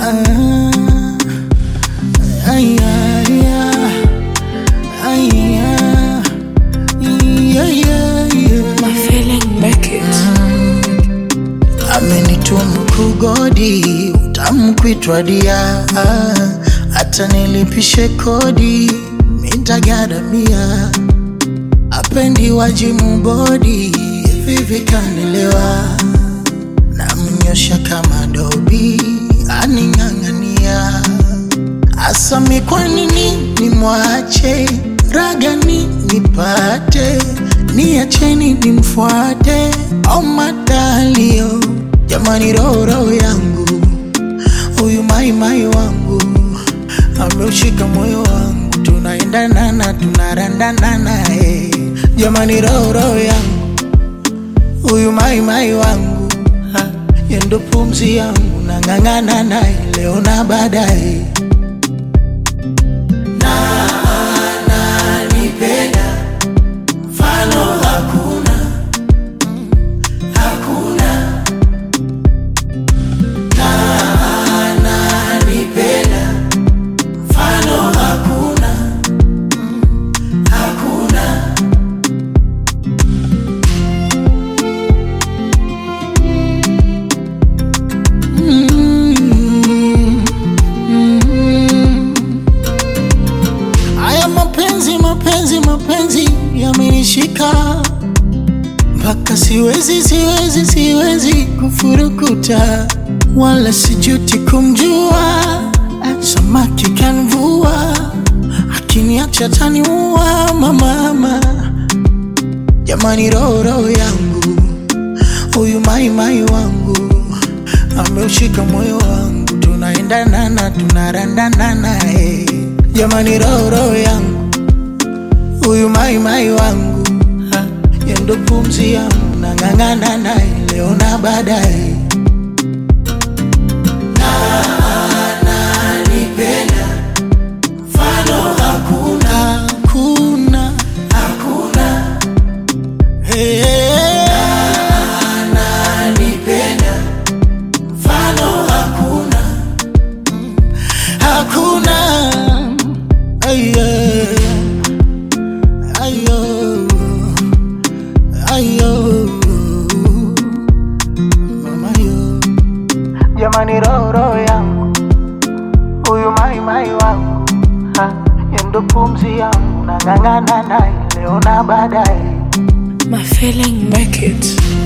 ay, ay, ay, yeah, yeah, yeah. My feeling make it. amenitumu kugodi utamu kuitwa dia hata nilipishe kodi mintagaramia apendi wajimu bodi vivi kanelewa namnyosha kama dobi aning'ang'ania asami kwa nini nimwache ragani nipate niacheni nimfuate au matalio jamani roho yangu huyu maimai wangu ameushika moyo wangu tunaendanana tunarandanana eh. jamani roho yangu huyu maimai wangu ha, yendo pumzi yangu nang'ang'ana naye leo na baadaye ananipenda mfano hakuna hakuna na ananipenda mfano hakuna hakuna Mm, mm. Haya mapenzi mapenzi mapenzi yamenishika mpaka siwezi siwezi siwezi kufurukuta wala sijuti kumjua samaki kanvua akiniacha taniua mamama jamani roho roho yangu huyu maimai wangu ameushika moyo wangu tunaendanana tunarandanana eh. jamani roho roho yangu huyu maimai wangu ha, yendo pumzi yangu nang'ang'ana naye leo na baadaye na ananipenda mfano hakuna hakuna hakuna hey, ananipenda mfano hakuna hakuna ayo ayo ayo mama yo jamani roho roho yangu huyu mai mai wangu ha, yendo pumzi yangu nang'ang'ana naye leo na baadaye My feeling make it.